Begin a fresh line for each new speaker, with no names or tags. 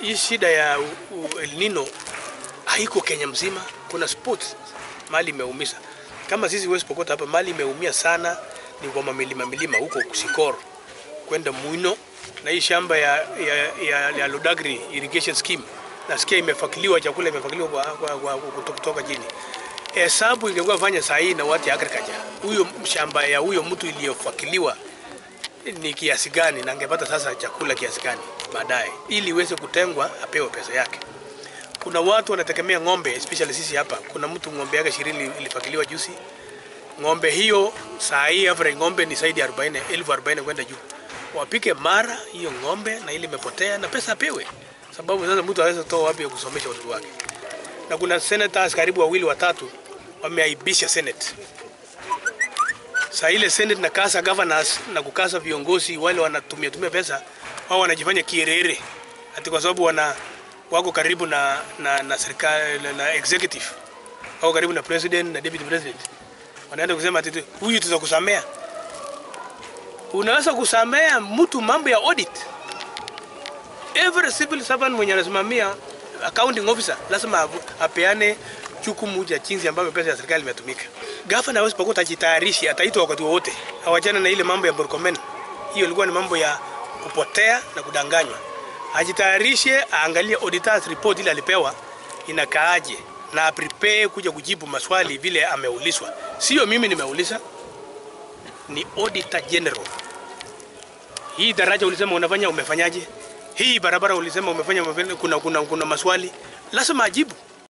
hii shida ya u- u- El Nino haiko Kenya mzima. Kuna sports mali imeumiza, kama sisi West Pokot hapa mali imeumia sana ni kwa mamilima milima huko Kusikor kwenda Muino na hii shamba ya, ya, ya, ya Lodagri irrigation scheme nasikia imefakiliwa, chakula imefakiliwa kwa, kwa, kwa, kuto- kutoka chini. Hesabu ingekuwa fanya saa hii na watu ya agriculture, huyo shamba ya huyo mtu iliyofakiliwa ni kiasi gani na angepata sasa chakula kiasi gani baadaye, ili iweze kutengwa apewe pesa yake. Kuna watu wanategemea ng'ombe, especially sisi hapa. Kuna mtu ng'ombe yake ishirini ilifakiliwa juzi. Ng'ombe hiyo saa hii average ng'ombe ni zaidi ya 40 elfu 40 kwenda juu. Wapike mara hiyo ng'ombe na ile imepotea na pesa apewe, sababu sasa mtu aweza toa wapi ya kusomesha watoto wake? Na kuna senators karibu wawili watatu wameaibisha senate saa ile senate na kasa governors na kukasa viongozi wale wanatumia tumia pesa wao wanajifanya kierere ati kwa sababu wana wako karibu na na, na serikali na, na executive wako karibu na president na deputy president wanaenda kusema ati huyu tutakusamea unaweza kusamea mtu mambo ya audit every civil servant mwenye anasimamia accounting officer lazima avu- apeane jukumu ya jinsi ambavyo pesa ya serikali imetumika. Gavana hawezi pakuwa tajitayarishi, ataitwa wakati wowote. Hawachana na ile mambo ya Murkomen, hiyo ilikuwa ni mambo ya kupotea na kudanganywa. Ajitayarishe, aangalie auditors report ile alipewa inakaaje, na prepare kuja kujibu maswali vile ameulizwa. Sio mimi nimeuliza, ni auditor general. Hii daraja ulisema unafanya, umefanyaje? Hii barabara ulisema umefanya, umefanya kuna, kuna, kuna maswali lazima ajibu.